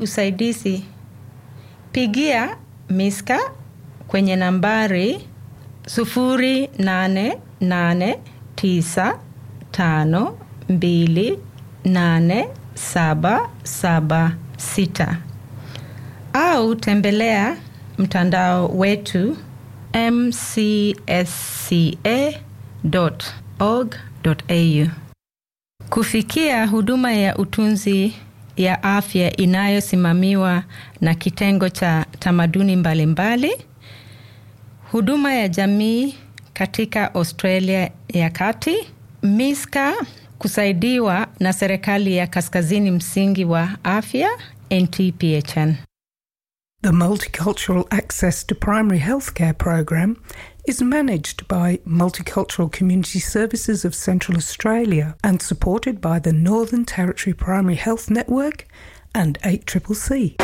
usaidizi, pigia Miska kwenye nambari 0889528776 au tembelea mtandao wetu mcsca.org.au. Kufikia huduma ya utunzi ya afya inayosimamiwa na kitengo cha tamaduni mbalimbali mbali, huduma ya jamii katika Australia ya Kati, Miska kusaidiwa na serikali ya Kaskazini Msingi wa Afya NTPHN. The Multicultural Access to Primary Healthcare program is managed by Multicultural Community Services of Central Australia and supported by the Northern Territory Primary Health Network and 8CCC.